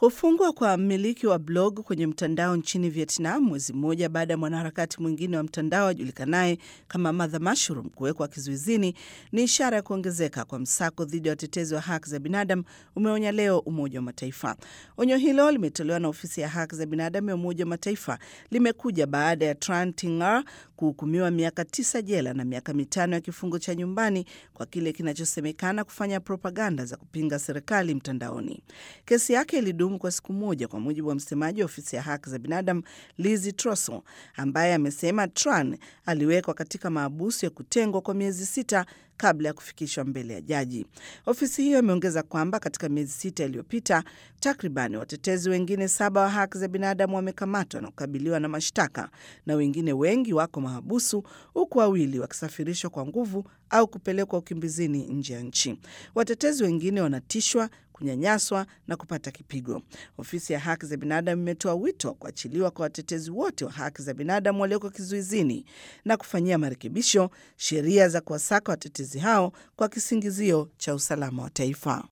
Kufungwa kwa mmiliki wa blog kwenye mtandao nchini Vietnam mwezi mmoja baada ya mwanaharakati mwingine wa mtandao ajulikanaye kama Mother Mushroom kuwekwa kizuizini ni ishara ya kuongezeka kwa msako dhidi ya watetezi wa haki za binadamu, umeonya leo Umoja wa Mataifa. Onyo hilo limetolewa na ofisi ya haki za binadamu ya Umoja wa Mataifa, limekuja baada ya Tran Tingar kuhukumiwa miaka tisa jela na miaka mitano ya kifungo cha nyumbani kwa kile kinachosemekana kufanya propaganda za kupinga serikali mtandaoni. Kesi yake ilidumu kwa siku moja, kwa mujibu wa msemaji wa ofisi ya haki za binadamu Lizi Trosso, ambaye amesema Tran aliwekwa katika maabusu ya kutengwa kwa miezi sita kabla ya kufikishwa mbele ya jaji. Ofisi hiyo imeongeza kwamba katika miezi sita iliyopita takriban watetezi wengine saba wa haki za binadamu wamekamatwa na kukabiliwa na mashtaka na wengine wengi wako mahabusu, huku wawili wakisafirishwa kwa nguvu au kupelekwa ukimbizini nje ya nchi. Watetezi wengine wanatishwa kunyanyaswa na kupata kipigo. Ofisi ya haki za binadamu imetoa wito wa kuachiliwa kwa watetezi wote wa haki za binadamu walioko kizuizini na kufanyia marekebisho sheria za kuwasaka watetezi hao kwa kisingizio cha usalama wa taifa.